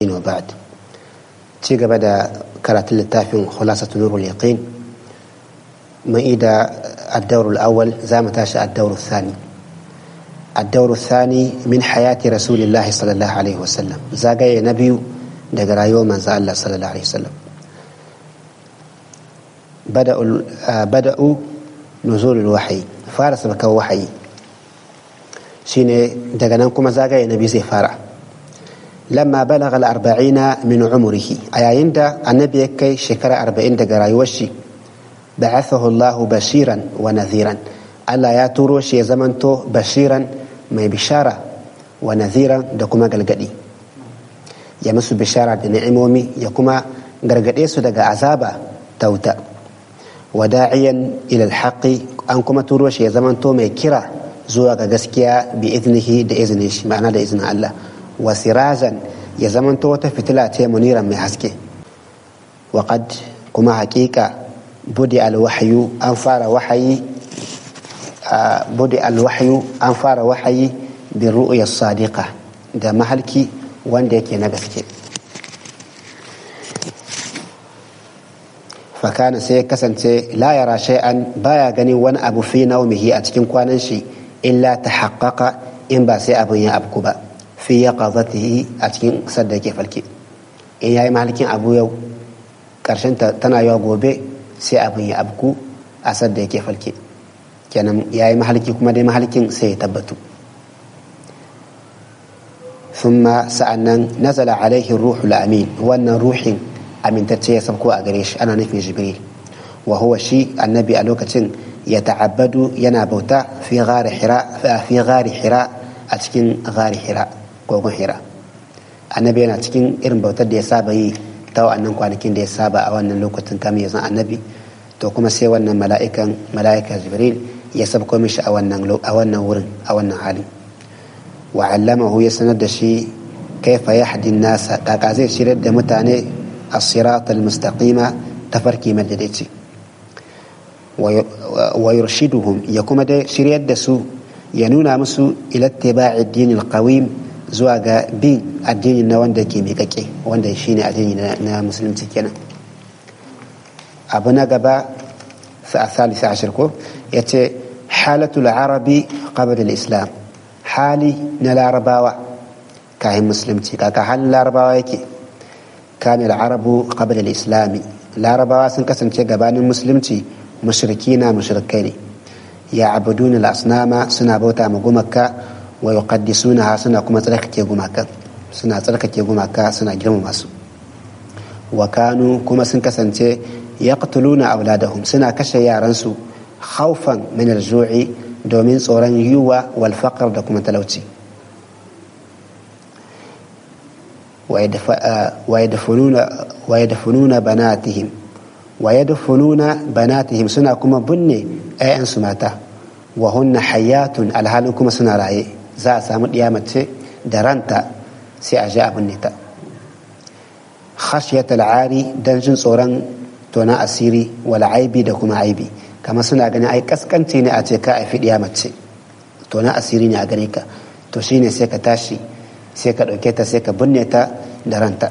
وبعد ci gaba da karatun littafin khulasatu nurul yaqin mai da الدور الأول زي ما تاشا الدور الثاني الدور الثاني من حياة رسول الله صلى الله عليه وسلم زاقيا نبي دقرا يوم من الله صلى الله عليه وسلم بدأوا بدأوا نزول الوحي فارس بك وحي شيني دقنا كما زاقيا نبي زي فارع لما بلغ الأربعين من عمره أيين دا النبي كي شكرا أربعين دقرا يوشي بعثه الله بشيرا ونذيرا ألا يا تروش يا زمنتو بشيرا ما بشارة ونذيرا دكما قلقدي يا مسو بشارة نعمومي يكما قلقدي سدق عذابا توتا وداعيا إلى الحق أنكما تروش يا زمنتو ما كرا زوا قسكيا بإذنه بإذنه معنى بإذن الله وسراجا يا زمنتو تفتلات منيرا من حسكي وقد كما حقيقة budi alwahyu an fara wahayi budi alwahyu an fara wahayi bi ru'ya sadiqa da mahalki wanda yake na gaske fakana sai ya kasance la yara shay'an baya ganin wani abu fi naumihi a cikin kwanan shi illa ta haƙaƙa in ba sai abin ya abku ba fi ya ƙazatihi a cikin sadda yake falke in ya yi mahalkin abu yau ƙarshen tana yawa gobe sai abin ya abku a sadda yake falke kenan ya yi mahalki kuma dai mahalkin sai ya tabbatu thumma sa'annan nazala alaihi ruhul amin wannan ruhin amintacce ya sabko a gare shi ana nufin jibril wa huwa shi annabi a lokacin ya ta'abbadu yana bauta fi gari hira fi gari hira a cikin gari hira kogon hira annabi yana cikin irin bautar da ya saba yi ta wa'annan kwanakin da ya saba a wannan lokacin kamin ya zan annabi to kuma sai wannan mala'ikan mala'ika jibril ya sabko mishi a wannan a wannan wurin a wannan halin wa allamahu ya sanar da shi kaifa yahdi nasa kaka zai shirar da mutane as-sirat al-mustaqima tafarki madadaci wa yurshiduhum ya kuma dai shiryar da su ya nuna musu ila ittiba'i ad-din al-qawim zuwa ga bin addini na wanda ke miƙaƙe wanda shi ne addini na musulunci kenan abu na gaba a salisa ashir ko ya ce halatul arabi qabla islam hali na larabawa kayan musulunci kaka halin larabawa yake kamil arabu qabla islami larabawa sun kasance gabanin musulunci mushriki na mushrikai ne ya abudun al-asnama suna bauta ma gumaka wa yuqaddisunaha suna kuma tsarkake gumaka suna tsarkake gumaka suna girmama su wa kanu kuma sun kasance yaqtuluna auladahum suna kashe yaran su khawfan min al-ju'i domin tsoron yiwa wal faqr da kuma talauci wa yadfununa banatihim wa yadfununa banatihim suna kuma binne 'ya'yansu mata wa hunna hayatun alhalin kuma suna raye za a samu ɗiya mace da ranta sai a ja abin ta khashiyat al'ari don jin tsoron tona asiri wal aibi da kuma aibi kamar suna ganin ai kaskanci ne a ce ka aifi ɗiya mace tona asiri ne a gare ka to shine sai ka tashi sai ka ɗauke ta sai ka binne ta da ranta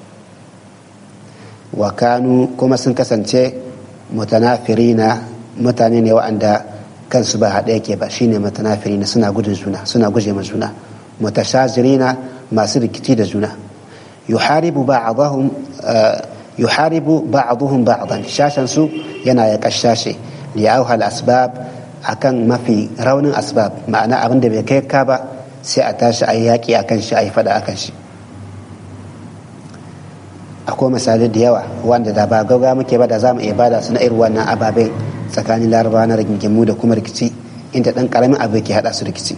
wa kanu kuma sun kasance mutanafirina mutane ne wa'anda kansu ba haɗe yake ba shine mutanafirina suna gudun juna suna guje ma juna mutashazirina masu rikici da juna yuharibu ba'dahum yuharibu ba'dhum ba'dan shashan su yana ya kashashe li auhal asbab akan mafi raunin asbab ma'ana abin da bai kai ka ba sai a tashi ayi yaki akan shi ayi fada akan shi akwai misalai da yawa wanda da ba gauga muke ba da za mu iya bada su na irin wannan ababen tsakanin larabawa na rigingimu da kuma rikici inda ɗan ƙaramin abu ke haɗa su rikici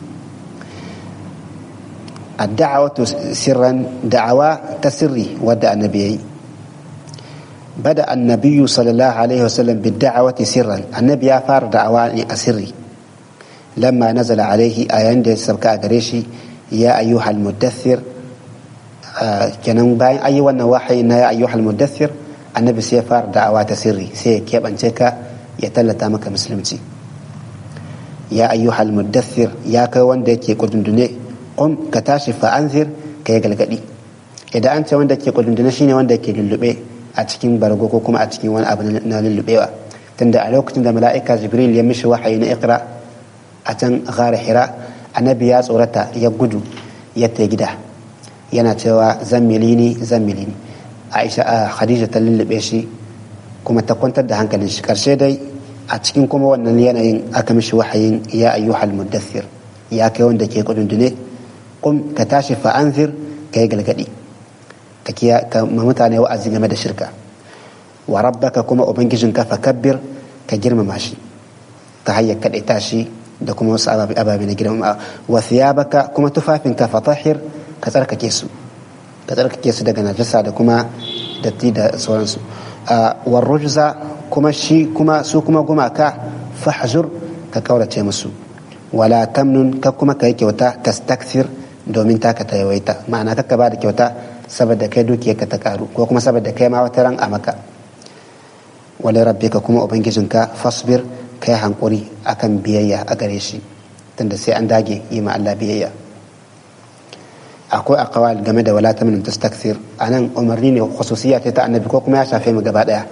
adda'awatu sirran da'awa ta sirri wadda annabi yayi bada annabiyu sallallahu alaihi wasallam bidda'awati sirran annabi ya fara da'awa ne a sirri lamma nazala alaihi a yayin da ya sauka a gare shi ya ayyuhal muddathir kenan bayan ayi wannan wahayi na ya ayyuhal muddathir annabi sai ya fara da'awa ta sirri sai ya keɓance ka ya tallata maka musulunci ya ayyuhal muddathir ya kai wanda yake kudundune qum ka tashi fa anzir ka yi galgadi idan an ce wanda ke kudundune shine wanda ke lullube a cikin bargo ko kuma a cikin wani abu na lullubewa tunda a lokacin da mala'ika jibril ya mishi wahayi na ikra a can gara hira annabi ya tsorata ya gudu ya ta gida yana cewa zan milini zan milini aisha a khadija ta lullube shi kuma ta kwantar da hankalin shi karshe dai a cikin kuma wannan yanayin aka mishi wahayin ya ayyuhal muddathir ya kai wanda ke kudundune kum ka tashi fa anzir ka yi galgadi ka kiya ka mutane wa'azi game da shirka wa rabbaka kuma ubangijinka fa kabbir ka girmama shi ta hanyar kaɗaita shi da kuma wasu ababe na girmama wa thiyabaka kuma tufafinka fa tahir ka tsarkake su ka tsarkake su daga najasa da kuma datti da sauransu wa rujza kuma shi kuma su kuma gumaka fahzur ka kaurace musu wala tamnun ka kuma ka yi kyauta tastakthir domin taka ta yawaita ma'ana kakka ba da kyauta saboda kai dukiyarka ta karu ko kuma saboda kai ma wata ran a maka wale rabbika kuma ubangijinka fasbir kai hankuri akan biyayya a gare shi tunda sai an dage yi ma Allah biyayya akwai aqwal game da wala tamnun tastakthir anan umarni ne khususiyya ta annabi ko kuma ya shafe mu gaba daya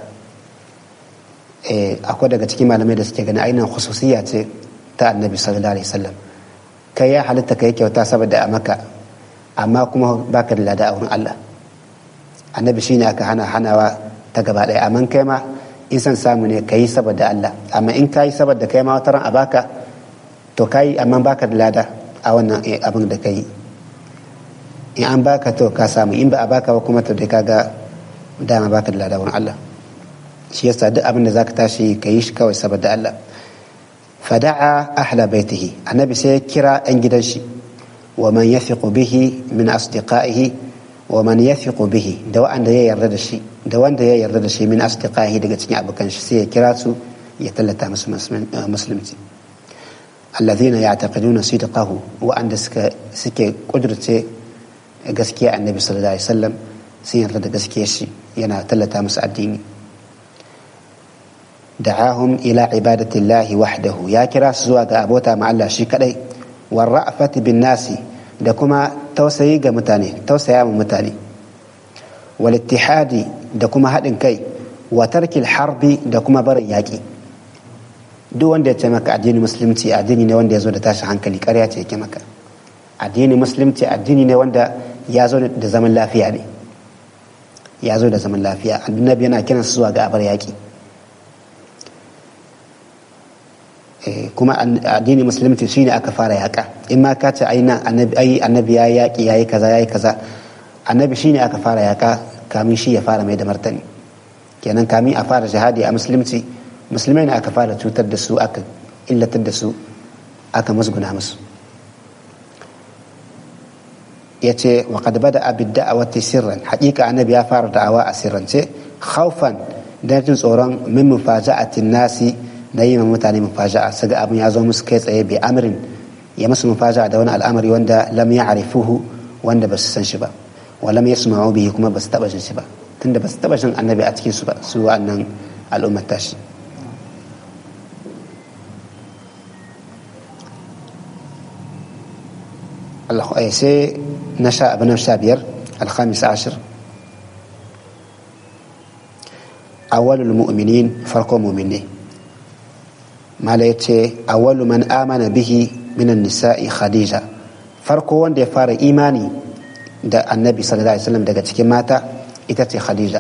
eh akwai daga cikin malamai da suke gani ainihin khususiyya ce ta annabi sallallahu alaihi wasallam kai ya halitta kai kyauta saboda a maka amma kuma baka da lada a wurin Allah annabi shine aka hana hanawa ta gaba daya amma kai ma in san samu ne kai saboda Allah amma in kai saboda kai ma wataran a baka to kai amma baka da lada a wannan abin da kai in an baka to ka samu in ba a baka ba kuma to dai kaga dama baka da lada wurin Allah shi yasa duk abin da zaka tashi ka yi shi kawai saboda Allah fada'a ahla baitihi annabi sai ya kira yan gidan shi wa man yathiqu bihi min asdiqaihi wa man yathiqu bihi da wanda ya yarda da shi da wanda ya yarda da shi min asdiqaihi daga cikin abokan shi sai ya kira su ya tallata musu musulunci alladhina ya'taqiduna sidqahu wa anda suka suke kudurce gaskiya annabi sallallahu alaihi wasallam sun yarda da gaskiyar shi yana tallata musu addini da'ahum ila ibadatillahi wahdahu ya kira su zuwa ga abota ma Allah shi kadai war ra'fati bin nasi da kuma tausayi ga mutane tausaya ma mutane wal ittihadi da kuma haɗin kai wa tarkil harbi da kuma barin yaƙi duk wanda ya ce maka addini musulunci addini ne wanda ya zo da tashin hankali ƙarya ce yake maka addini musulunci addini ne wanda ya zo da zaman lafiya ne ya zo da zaman lafiya annabi yana kiran su zuwa ga abar yaƙi kuma addini musulunci shine aka fara yaƙa in ma ka ce ai annabi ya yaƙi ya yi kaza ya yi kaza annabi shine aka fara yaƙa kamin shi ya fara mai da martani kenan kamin a fara jihadi a musulunci musulmai ne aka fara cutar da su aka illatar da su aka musguna musu ya ce wa qad bada abid da'awati sirran haƙiƙa annabi ya fara da'awa a sirrance khawfan dan jin tsoron min mufaja'atin nasi na yi ma mutane mufaja'a su ga abin ya zo musu kai tsaye bai amrin ya musu mufaja'a da wani al'amari wanda lam ya arifuhu wanda ba su san shi ba wa lam yasma'u bihi kuma ba su taba jin shi ba tunda ba su taba jin annabi a cikin su ba su wa'annan al'ummar tashi Allah sai na sha abu na sha biyar alhamis ashir awalul mu'minin farko mu'minai mala ya ce awwalu man amana bihi minan nisa'i khadija farko wanda ya fara imani da annabi sallallahu alaihi wasallam daga cikin mata ita ce khadija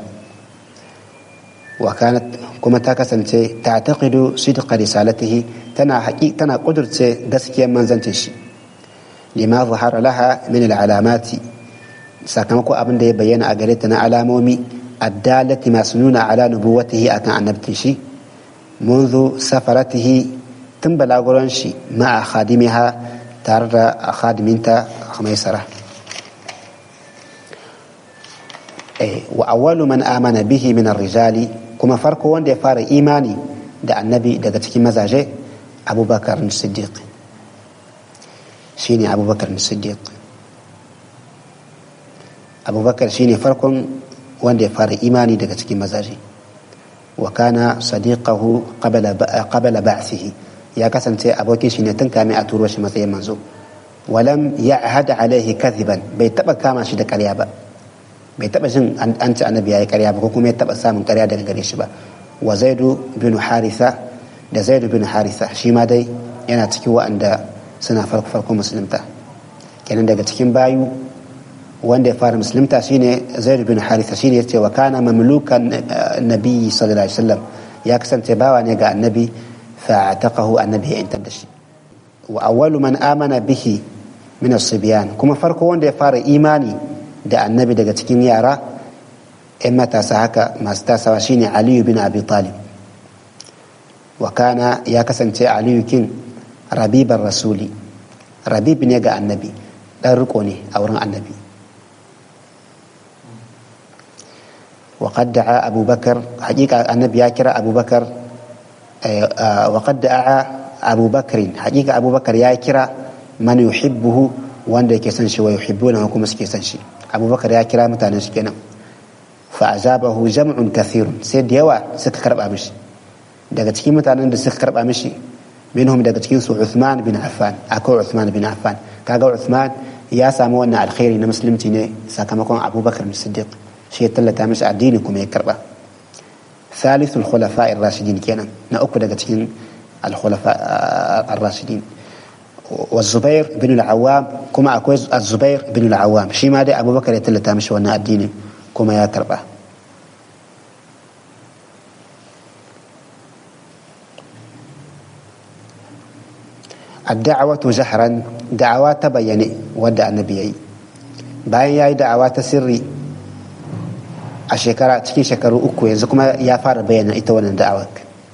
wa kanat kuma ta kasance ta taqidu sidqa risalatihi tana haƙi tana kudurce gaskiyar manzancin shi lima zahara laha min alamati sakamako abin da ya bayyana a gare ta na alamomi addalati masu nuna ala nubuwatihi akan annabtin shi منذ سفرته تم بلاغران شي مع خادمها تارد خادمينتا خميسرة إيه وأول من آمن به من الرجال كما فرق وان دي فار إيماني دا النبي دا تكي مزاجي أبو بكر الصديق شيني أبو بكر الصديق أبو بكر شيني فرق وان دي فار إيماني دا تكي مزاجي وكان صديقه قبل قبل بعثه يا كسنتي أبوكي شيني تنكامي أتورو شي matsayin manzo ولم يعهد عليه كذبا bai taba kama shi da ƙarya ba bai taba jin an ci annabi yayi ƙarya ba ko kuma ya taba samun ƙarya daga gare shi ba wa zaidu bin haritha da zaidu bin haritha shi ma dai yana cikin wa'anda suna farko farko musulunta kenan daga cikin bayu wanda ya fara musulunta shine zaidu bin haritha shine yace wa kana mamlukan nabi sallallahu alaihi wasallam ya kasance bawa ne ga annabi fa taqahu annabi ya intar da shi wa awwalu man amana bihi min as-sibyan kuma farko wanda ya fara imani da annabi daga cikin yara ‘yan matasa haka masu tasawa shine aliyu bin abi talib wa kana ya kasance aliyu kin rabiban rasuli rabib ne ga annabi ɗan riko ne a wurin annabi وقد دعا أبو بكر حقيقة النبي يا أبو بكر وقد دعا أبو بكر حقيقة أبو بكر يا كرا من يحبه wanda yake son shi wa yuhibbuna kuma suke son shi abubakar ya kira mutanen shi kenan fa azabahu jam'un kathirun sai da yawa suka karba mishi daga cikin mutanen da suka karba mishi minhum daga cikin su Uthman bin Affan akwai Uthman bin Affan kaga Uthman ya samu wannan alkhairi na musulunci ne sakamakon Abubakar bin Siddiq shi ya tallata mishi addini kuma ya karba ثالث الخلفاء الراشدين كنا نأكل daga cikin الخلفاء الراشدين والزبير بن العوام كما أكوي الزبير بن العوام شي ما دي أبو بكر يتلتا مش وانا الدين كما يا كربه الدعوة جهرا دعوة تبيني ودع النبي bayan ya yi da'awa ta sirri a shekara cikin shekaru uku yanzu kuma ya fara bayyana ita wannan da'awar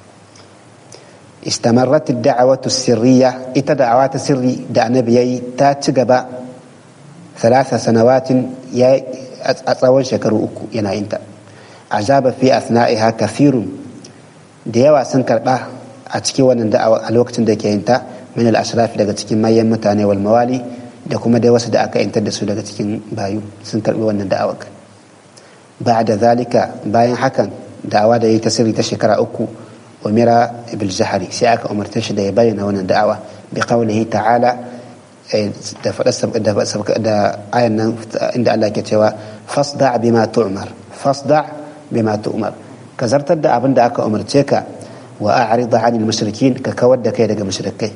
استمرت الدعوة السرية إتا دعوات سري دع نبيي تاتش قبا ثلاث سنوات يا أتصور شكروا أكو ينا إنت عجاب في أثنائها كثير ديوا سنكر با أتكي ونن دعوة الوقت دكي إنت من الأشراف daga cikin mayan mutane wal mawali da kuma dai wasu da aka intar da su daga cikin bayu sun karbi wannan da'awar ba'da zalika bayan hakan da'awa da yi ta sirri ta shekara uku أمر بالجهر سياك أمرت شد يبين هنا دعوة بقوله تعالى دا آية عند الله كتوا فاصدع بما تؤمر فاصدع بما تؤمر كزرت دا أبن دا أكا أمرتك وأعرض عن المشركين ككود كيدك مشركي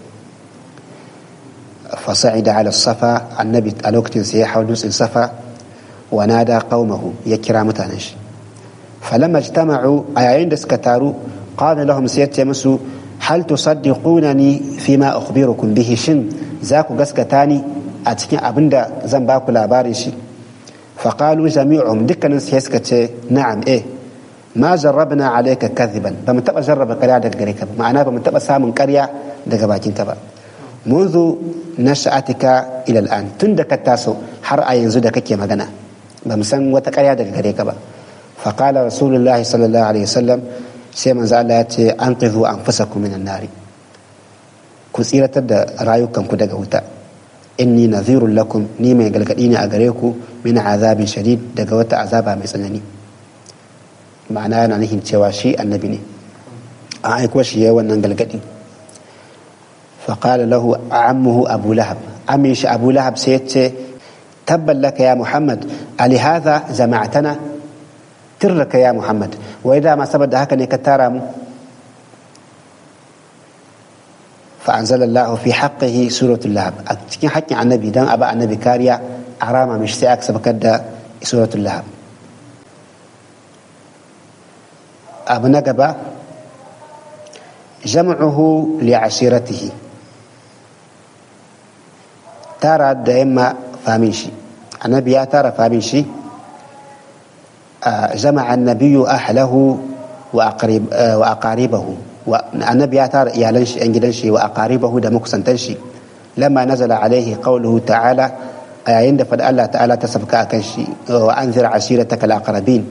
فصعد على الصفا النبي الوقت سياحة ونس صفا ونادى قومه يكرا متانش فلما اجتمعوا أيين دسكتارو قال لهم سيتي مسو هل تصدقونني فيما أخبركم به شن ذاك قسكتاني أتكين أبندا زنباكو لاباري شي فقالوا جميعهم دكنا سيسكتي نعم إيه ما جربنا عليك كذبا بمن تبقى جرب كريا دك غريكا معناه بمن تبقى سامن كريا دك باكين تبا منذ نشأتك إلى الآن تندك التاسو حر ينزو دك كي مغنى بمسان وتكريا دك غريكا فقال رسول الله صلى الله عليه وسلم sai manzo Allah ya ce an qizu anfusakum minan nari ku tsiratar da rayukanku daga wuta inni nadhirun lakum ni mai galgadi ne a gare ku min azabin shadid daga wata azaba mai tsanani ma'ana yana nufin cewa shi annabi ne an aiko shi yayi wannan galgadi فقال له عمه أبو لهب أمي أبو لهب سيت تبا لك يا محمد ألهذا جمعتنا tirraka ya Muhammad wai dama saboda haka ne ka tara mu فأنزل الله في حقه سورة اللهب cikin haƙƙin annabi dan aba annabi kariya a rama mishi sai aka sabakar da suratul lahab abu na gaba jam'uhu li ashiratihi tara da yamma famin shi annabi ya tara famin shi جمع النبي أهله وأقرب وأقاربه النبي أتار يالنش أنجلنشي وأقاربه دمك سنتنشي لما نزل عليه قوله تعالى عند فد الله تعالى تسبك أكنشي وأنذر عشيرتك الأقربين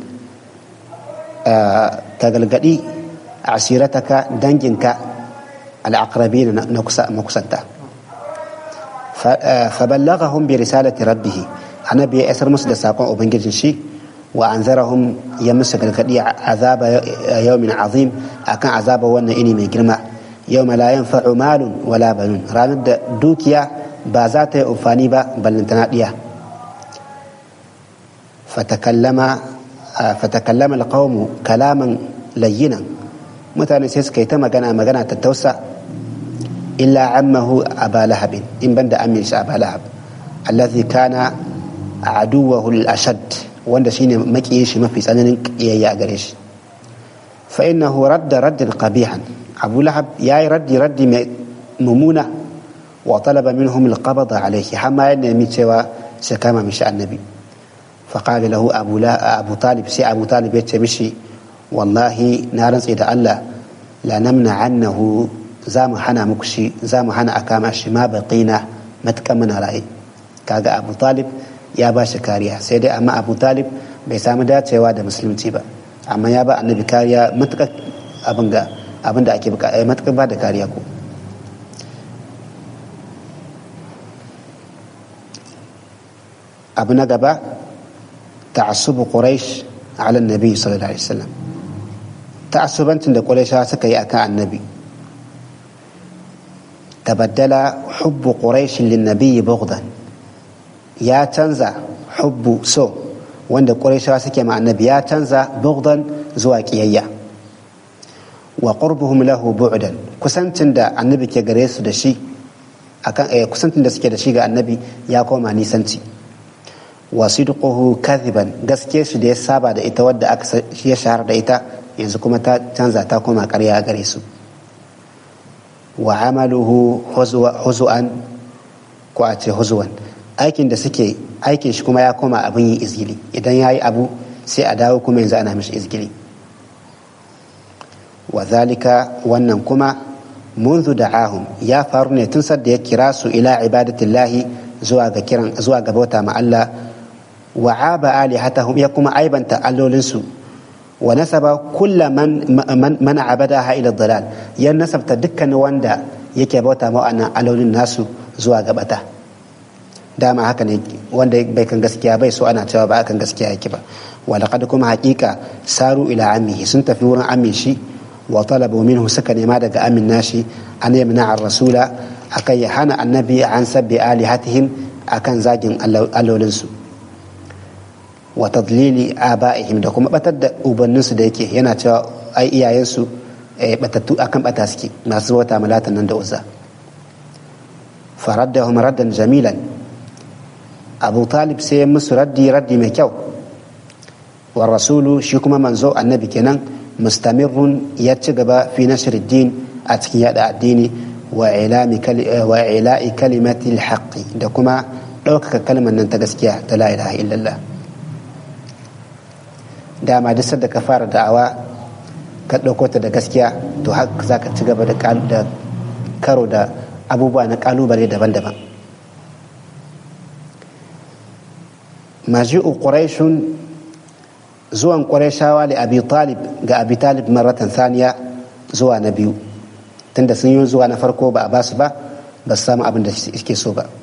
كغلغدي عشيرتك دنجنك الأقربين نكسنتا فبلغهم برسالة ربه النبي أسر مسد ساقون وبنجل شي وأنذرهم يمس قلقدي عذاب يوم عظيم أكان عذاب وانا إني من جرمة يوم لا ينفع مال ولا بنون راند دوكيا بازات أفاني با بل نتناديا fatakallama fatakallama alqawmu kalaman layyinan mutane sai suka yi ta magana magana ta tausa illa ammahu aba lahab in banda amin shi aba lahab allazi kana aduwahu al-ashad wanda shine makiyin shi mafi tsananin kiyayya a gare shi fa innahu radda raddan qabihan abu lahab yayi raddi raddi mai mumuna wa talaba minhum al-qabd alayhi hamma ya nemi cewa sai kama mishi annabi fa qala lahu abu la abu talib sai abu talib ya ce mishi wallahi na rantse da Allah la namna annahu za mu hana muku shi za mu hana a kama shi ma baqina matakan muna raye kaga abu talib ya ba shi kariya sai dai amma abu talib bai samu dacewa da musulunci ba amma ya ba annabi kariya matukar abin ga abin da ake bukata matukar ba da kariya ko abu na gaba ta'assubu quraish ala annabi sallallahu alaihi wasallam ta'assubancin da quraishawa suka yi akan annabi tabaddala hubbu quraish lin nabiy bughdan ya canza hubbu so wanda ƙurayshawa suke ma annabi ya canza bughdan zuwa ƙiyayya wa qurbuhum lahu bu'dan kusancin da annabi ke gare su da shi akan eh, kusancin da suke da shi ga annabi ya koma nisanci wa sidquhu kadhiban gaske shi da ya saba da ita wadda aka ya shahara da ita yanzu kuma ta canza ta koma ƙarya gare su wa amaluhu huzu'an ko a ce huzuwan aikin da suke aikin shi kuma ya koma abin yi izgili idan ya yi abu sai a dawo kuma yanzu ana mishi izgili wa zalika wannan kuma منذ دعاهم يا فارني تنسد يكراس إلى عبادة الله زواج كيران زواج بوتا مع الله وعاب آلهتهم يقوم عيبا تألولنسو ونسب كل من من, من عبدها إلى الضلال ينسب تدكا واندا يكي بوتا مع أنا ألولن الناس زواج بتا dama haka ne wanda bai kan gaskiya bai so ana cewa ba akan gaskiya yake ba walaqad kuma hakika saru ila ammihi sun tafi wurin amin shi wa talabu minhu suka nema daga amin nashi an yamna ar rasula akan ya hana annabi an sabbi alihatihim akan zagin allolin su wa tadlili abaihim da kuma batar da ubannin su da yake yana cewa ai iyayen su batattu akan bata suke masu wata malatan nan da uzza faraddahum raddan jamilan abu talib sai ya musu raddi raddi mai kyau wa rasulu shi kuma manzo annabi kenan mustamirrun ya ci gaba fi nashr din a cikin yada addini wa ila'i kalimati haqqi da kuma ɗaukaka kalmar nan ta gaskiya ta la ilaha illallah dama duk da ka fara da'awa ka ɗauko ta da gaskiya to haka za ka ci gaba da karo da abubuwa na ƙalubale daban-daban maji'u quraishun zuwan quraishawa li abi talib ga abi talib maratan saniya zuwa na biyu tunda sun yi zuwa na farko ba a basu ba ba su samu abin da suke so ba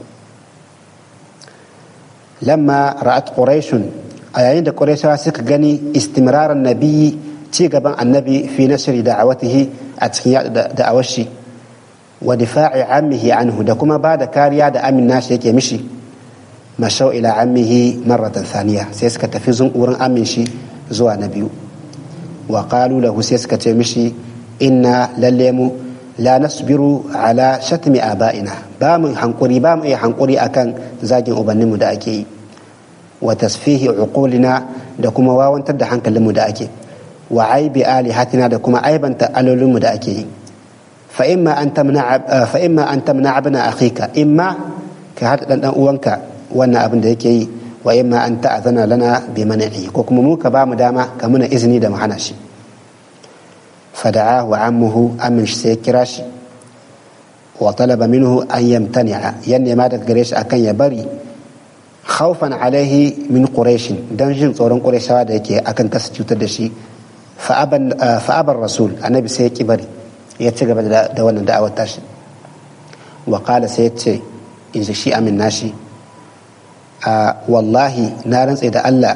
lamma ra'at quraishun a yayin da quraishawa suka gani istimraran nabiyyi ci gaban annabi fi nashri da'awatihi a cikin da'awar shi wa difa'i ammihi anhu da kuma ba da kariya da amin nashi yake mishi mashau ila ammihi marratan thaniya sai suka tafi wurin amin shi zuwa na biyu wa qalu lahu sai suka ce mishi inna lalle mu la nasbiru ala shatmi aba'ina ba mu hankuri ba mu iya hankuri akan zagin ubanninmu da ake yi wa tasfihi uqulina da kuma wawantar da hankalinmu da ake wa aibi alihatina da kuma aibanta alolinmu da ake yi fa imma an tamna fa imma an tamna abna akhika imma ka hada dan dan uwanka wannan abin da yake yi wa imma an ta'azana lana bi man'i ko kuma mu ka ba mu dama ka muna izini da mu hana shi fada'a wa ammuhu amin shi sai kira shi wa talaba minhu an yamtani'a yan nema daga gare shi akan ya bari khawfan alaihi min quraish dan jin tsoron qurayshawa da yake akan kasa cutar da shi fa aban rasul annabi sai ya ki bari ya ci gaba da wannan da'awar tashi wa qala sai ya ce in shi amin nashi wallahi na rantse da Allah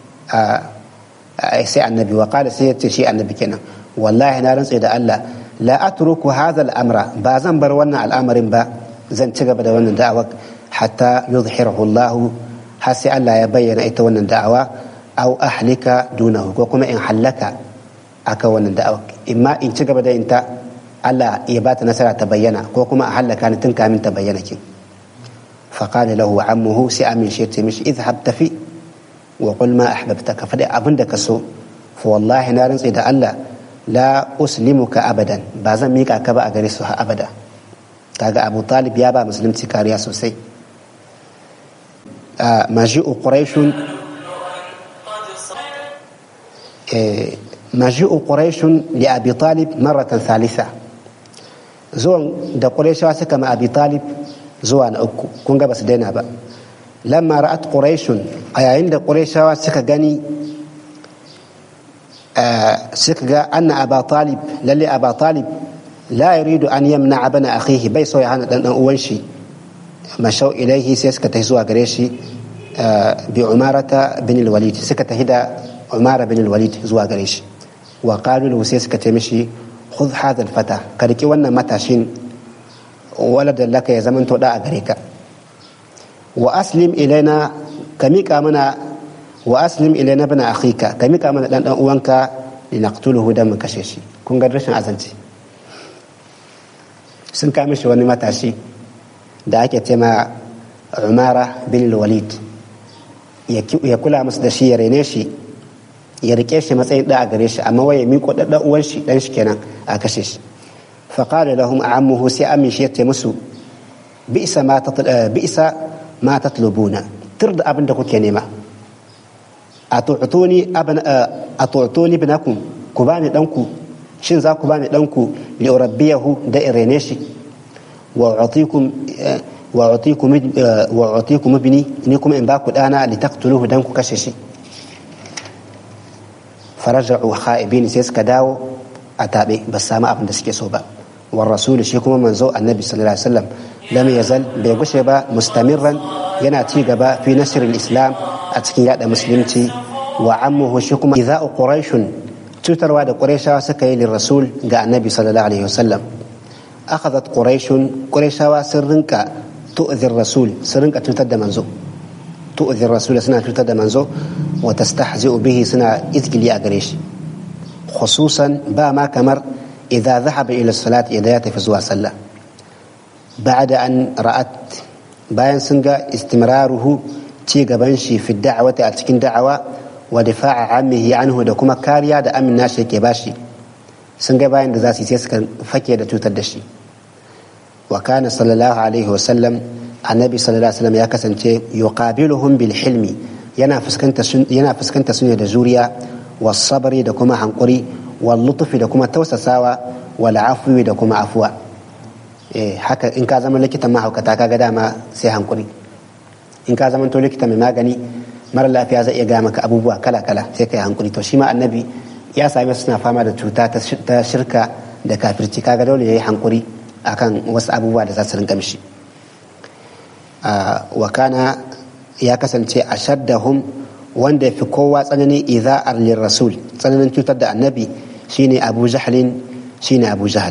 sai annabi wa qala sai ya ce shi annabi kenan wallahi na rantse da Allah la atruku hadha al-amra ba zan bar wannan al'amarin ba zan ci gaba da wannan da'awar hatta yuzhirahu Allah har sai Allah ya bayyana ita wannan da'awa au ahlika dunahu ko kuma in hallaka aka wannan da'awa imma in ci gaba da yin ta Allah ya bata nasara ta bayyana ko kuma a hallaka ni tun kamin ta bayyana kin فقال له عمه سي أمين شير تمشي اذهب تفي وقل ما أحببتك فدي أبن دكسو فوالله نارن سيدا الله لا أسلمك أبدا بازن ميكا كبا أغريسها أبدا كاغا أبو طالب يابا مسلم تكاريا سوسي آه مجيء قريش آه مجيء قريش لأبي طالب مرة ثالثة زون دا قريش واسكا مع أبي طالب zuwa na uku kun ga basu daina ba lamma ra'at quraishun a yayin da quraishawa suka gani suka ga anna aba talib lalle aba talib la yuridu an yamna abana akhihi bai so ya hana dan dan uwan shi mashau ilaihi sai suka tafi zuwa gare shi bi umarata bin al-walid suka tafi da umara bin al-walid zuwa gare shi wa qalu sai suka ce mishi khudh hadha al-fata ka riki wannan matashin ولد لك يا زمن تودا أغريكا وأسلم إلينا كميكا منا وأسلم إلينا ابن أخيك كميكا منا لأن أوانك لنقتله دم كشيشي كون قد رشن أزنتي sun kame shi wani matashi da ake tema umara bin walid ya kula musu da shi ya rene shi ya rike shi matsayin da a gare shi amma waye miko da uwan shi dan shi kenan a kashe shi فقال لهم عمه سي أمي شيت مسو بئس ما تطل... بئس ما تطلبون ترد أبن دكو كنيمة أتعطوني أبن أتعطوني ابنكم كباني دنكو شن ذا كباني دنكو لأربيه دائرينيشي وأعطيكم وأعطيكم وأعطيكم ابني إنكم إن باكو أنا لتقتلوه دنكو كششي فرجعوا خائبين سيسك داو أتابي بس ما أبن دسكي صوبا والرسول شيكم من زو النبي صلى الله عليه وسلم لم يزل بيغشبا مستمرا يناتي غبا في نشر الإسلام أتكي ياد مسلمتي وعمه شيكم إذا قريش تتر واد قريشا سكي للرسول قال النبي صلى الله عليه وسلم أخذت قريش قريشا سرنك تؤذي الرسول سرنك تتد منزو تؤذي الرسول سنة تتد منزو وتستحزئ به سنة إذكي لي أقريش خصوصا با ما كمر إذا ذهب إلى الصلاة إذا يتف زوا صلى بعد أن رأت bayan sun ga istimraruhu ci gaban shi fi da'awati a cikin da'awa wa difa'a ammihi anhu da kuma kariya da amin nashi yake bashi sun ga bayan da za su yi sai suka fake da cutar da shi wa kana sallallahu alaihi wa sallam annabi sallallahu alaihi wasallam ya kasance yuqabiluhum bil hilmi yana fuskanta yana fuskanta su ne da juriya was sabri da kuma hankuri wal lutfi da kuma tausasawa wal afwi da kuma afuwa eh haka in ka zama likitan mahaukata kaga dama sai hankuri in ka zama to likita mai magani mara lafiya zai iya gaya maka abubuwa kala kala sai kai hankuri to shi ma annabi ya same suna fama da cuta ta shirka da kafirci kaga dole yayi hankuri akan wasu abubuwa da za su rinka mishi wa kana ya kasance a shaddahum wanda ya fi kowa tsananin iza'ar rasul tsananin cutar da annabi shine abu jahalin shine abu jahal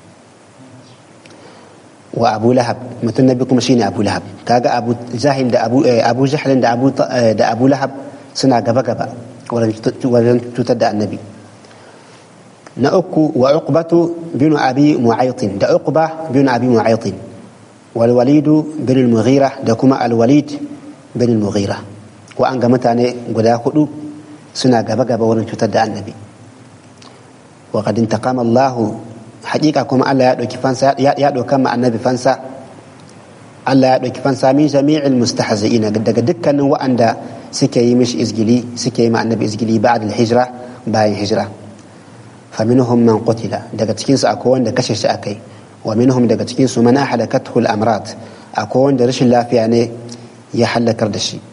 wa abu lahab mutum nabi kuma shine abu lahab kaga abu jahil da abu abu jahalin da abu da abu lahab suna gaba gaba wajen cutar da annabi na uku wa uqbatu bin abi mu'aytin da uqba bin abi mu'aytin wal walidu bin al-mughira da kuma al walid bin al-mughira ko an ga mutane guda hudu suna gaba gaba wurin cutar da annabi wa qad intaqama Allah haqiqa kuma Allah ya dauki fansa ya dauka ma annabi fansa Allah ya dauki fansa min jami'il mustahzi'ina daga dukkanin wa'anda suke yi mishi izgili suke yi ma annabi izgili ba'da al-hijra bayan hijra فمنهم من قتل daga cikin su akwai wanda kashe shi akai wa minhum daga cikin su man ahlakathu al-amrad akwai wanda rashin lafiya ne ya halakar da shi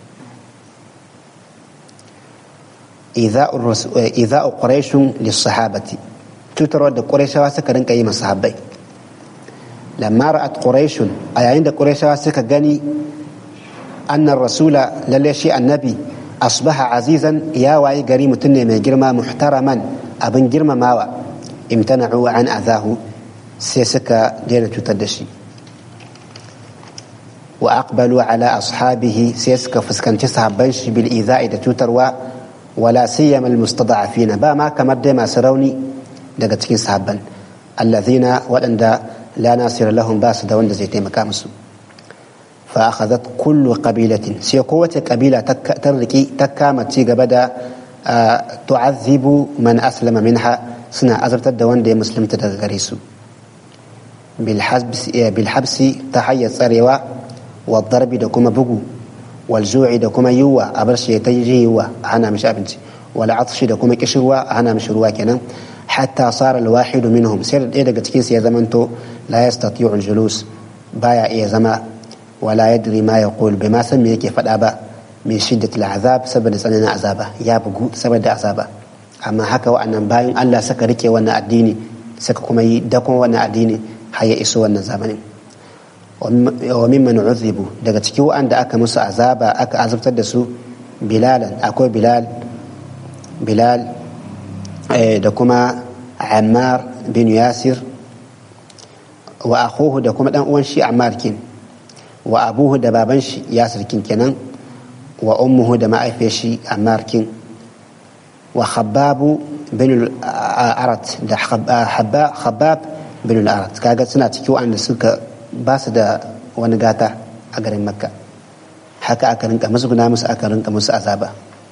idza quraish lis-sahabati tutar da quraishawa suka rinka yi masahabbai lamma ra'at quraish a yayin da quraishawa suka gani anna rasula lalle shi annabi asbaha azizan ya wayi gari mutum ne mai girma muhtaraman abin girmamawa imtana'u an azahu sai suka daina cutar da shi wa aqbalu ala ashabihi sai suka fuskanci sahabban shi bil iza'i da cutarwa wala siyama al mustada'afina ba ma kamar dai masu rauni daga cikin sahabban allazina waɗanda la nasira lahum ba su da wanda zai taimaka musu fa akhadhat kullu qabilatin sai kowace kabila ta riki ta kama ci gaba da tu'azzibu man aslama minha suna azabtar da wanda ya musulunta daga gare su bilhabsi ta hanyar tsarewa wa darbi da kuma bugu wal zu'i da kuma yiwuwa a bar shi ta yi yiwuwa a hana mishi abinci wal atshi da kuma kishirwa a hana mishi ruwa kenan hatta sara alwahidu minhum sai da ɗaya daga cikin su ya zamanto la yastati'u al-julus baya iya zama wala yadri ma yaqul bai ma san me yake faɗa ba min shiddatil azab saboda tsananin azaba ya bugu saboda azaba amma haka wa'annan bayan Allah suka rike wannan addini suka kuma yi dakon wannan addini har ya iso wannan zamanin wa mimman uzibu daga cikin wa'anda aka musu azaba aka azabtar da su bilalan akwai bilal bilal da kuma ammar bin yasir wa akhuhu da kuma dan uwan shi ammar kin wa abuhu da baban shi yasir kin kenan wa ummuhu da ma'aifiyar shi ammar kin wa khababu bin al-arat da khabab bin al-arat kaga suna cikin wanda suka ba su da wani gata a garin makka haka aka rinka musu guna musu aka rinka musu azaba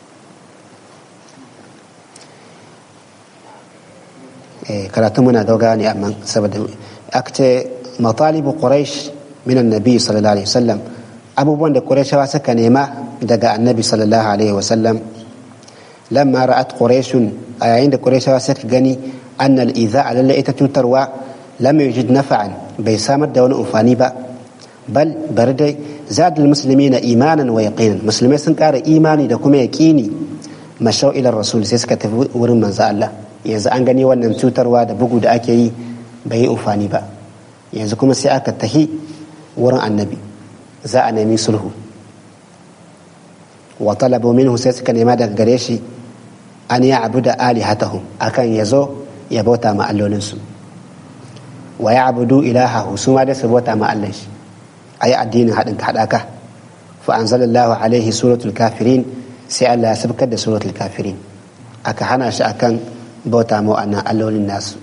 karatu muna gaugawa ne amma saboda aka ce matalibu quraish min annabi sallallahu alaihi wasallam abubuwan da qurayshawa suka nema daga annabi sallallahu alaihi wasallam lamma ra'at quraishun a yayin da qurayshawa suka gani anna al-idha'a lalla ita cutarwa lam yujid nafa'an bai samar da wani amfani ba bal bari dai zadul muslimina imanan wa yaqinan musulmai sun kara imani da kuma yaqini mashau ila rasul sai suka tafi wurin manzo Allah yanzu an gani wannan cutarwa da bugu da ake yi bai yi amfani ba yanzu kuma sai aka tahi wurin annabi za a nemi sulhu wa talabu minhu sai suka nema daga gare shi an ya abu da alihatahum akan ya zo ya bauta ma allolinsu wa ya abudu ilahahu su ma dai su bauta ma Allah shi a yi addinin haɗin haɗaka fa anzalallahu alaihi suratul kafirin sai Allah ya sabkar da suratul kafirin aka hana shi akan bauta ma wa'annan allolin nasu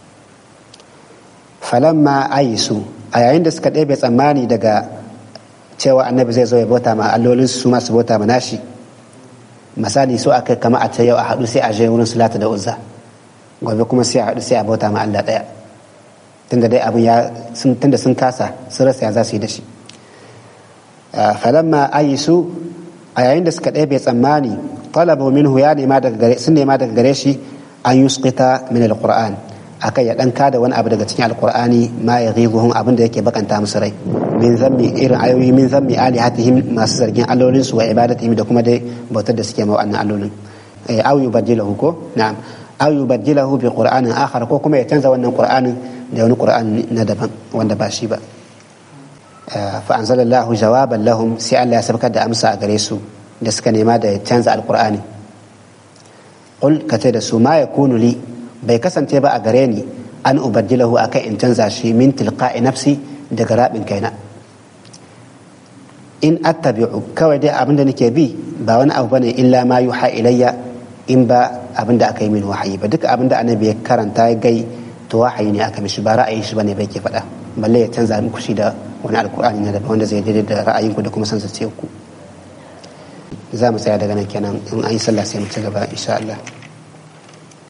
falamma ayisu a yayin da suka ɗebe tsammani daga cewa annabi zai zo ya bauta ma allolin su ma su bauta ma nashi misali so aka kama a ta yau a haɗu sai a je wurin sulata da uzza gobe kuma sai a haɗu sai a bauta ma Allah ɗaya tunda dai abin ya tunda sun kasa sun rasa ya za su yi da shi falamma ayisu a yayin da suka ɗebe tsammani talabu minhu ya nema daga gare sun nema daga gare shi an yusqita min alquran akai ya dan kada wani abu daga cikin alqur'ani ma ya ghidhuhum abin da yake bakanta musu rai min zammi irin ayoyi min zammi alihatihim masu zargin allolin su wa ibadatihim da kuma dai bautar da suke ma wannan allolin aw yubaddilahu ko na'am aw yubaddilahu bi qur'anin akhar ko kuma ya canza wannan qur'anin da wani qur'ani na daban wanda ba shi ba fa anzalallahu jawaban lahum sai Allah ya sabkar da amsa a gare su da suka nema da ya canza alqur'ani qul kace da su ma yakunu li bai kasance ba a gare ni an ubaddilahu akan in canza shi min tilqa'i nafsi daga rabin kaina in attabi'u kawai dai abin da nake bi ba wani abu bane illa ma yuha ilayya in ba abin da aka yi min wahayi ba duka abin da annabi ya karanta ya gai to wahayi ne aka mishi ba ra'ayin shi bane bai ke faɗa balle ya canza muku shi da wani alkur'ani na daban wanda zai daidai da ra'ayinku da kuma san ku za mu tsaya daga nan kenan in an yi sallah sai mu ci gaba insha Allah